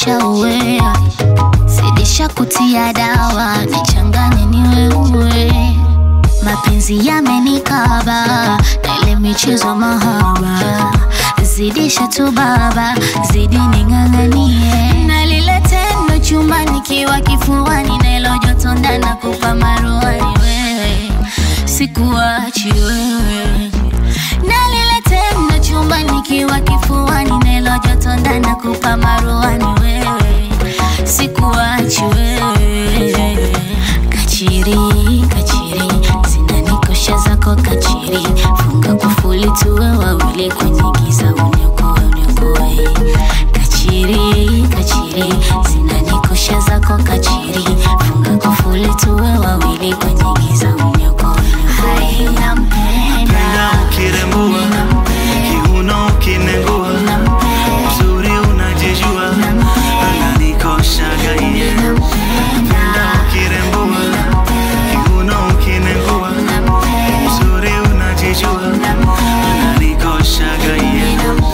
nishauwea, zidisha kutia dawa, nichanganye niweue. Mapenzi yamenikaba na ile michezo mahaba, zidisha tu baba, zidi ning'ang'anie, na lile tendo chumba nikiwa kifuani, na ilo joto ndani kupa maruani wewe, sikuachi wewe na lile tendo chumba nikiwa kifuani, na ilo joto ndani kupa maruani wewe, sikuachi wewe, kachiri kachiri zinanikosha zako kachiri, funga kufuli tuwe wawili kwenye giza, uniokoe uniokoe, kachiri kachiri zinanikosha zako kachiri, funga kufuli tuwe wawili kwenye giza, uniokoe hai nampenda Penda ukirembua, kiuno ukinengua, mzuri unajijua, ananikoshaga iye. Penda ukirembua, kiuno ukinengua, mzuri unajijua, ananikoshaga iye.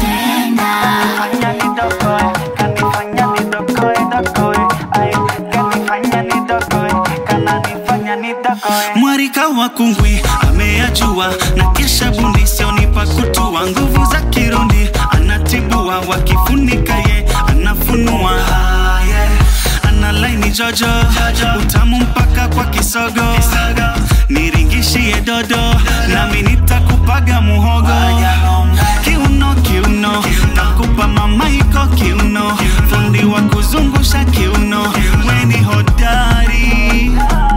Fanya nidokoe, kanifanya nidokoe, dokoe. Ay, kanifanya nidokoe, kananifanya nidokoe. Mwarika wa kungwi ameyajua na kesha bundi sionipa kutua nguvu za kirundi anatibua wakifunika ye anafunua Ah, yeah. ana laini jojo utamu mpaka kwa kisogo niringishie dodo nami nitakupaga muhogo kiuno kiuno takupa mamaiko kiuno fundi wa kuzungusha kiuno weni hodari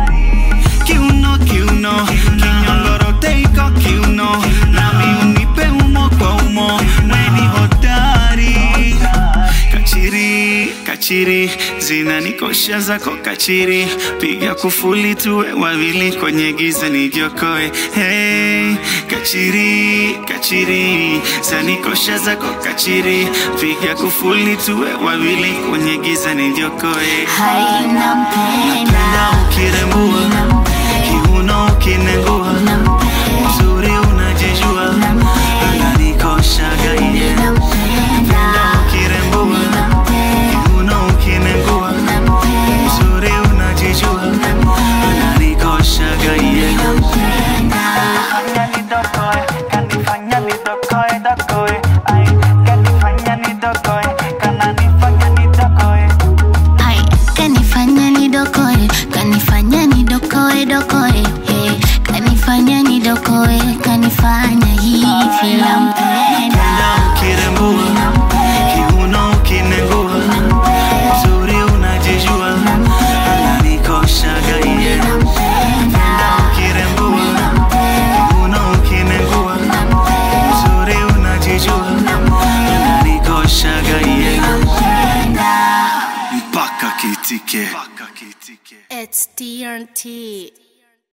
kiuno kiuno kinyongorote iko kiuno nami unipe umo kwa umo weni hodari kachiri kachiri zinanikosha zako kachiri piga kufuli tuwe wawili kwenye giza nijiokoe hey, kachiri kachiri zanikosha zako kachiri piga kufuli tuwe wawili kwenye giza nijiokoe hai nampenda Penda ukirembua, kiuno ukinengua, mzuri unajijua, ananikoshaga iye. Penda ukirembua, kiuno ukinengua, mzuri unajijua, ananikoshaga iye. Fanya nidokoe, kanifanya nidokoe, dokoe. Ay, kanifanya nidokoe, kananifanya nidokoe. Ai, kanifanya nidokoe, kanifanya nidokoe dokoe, hey, kanifanya nidokoe, kanifanya hivi nampenda. Penda ukirembua, kiuno ukinengua, mzuri unajijua, ananikoshaga iye. Penda ukirembua, kiuno ukinengua, mzuri unajijua, ananikoshaga iye. Mpaka kitike. It's TNT.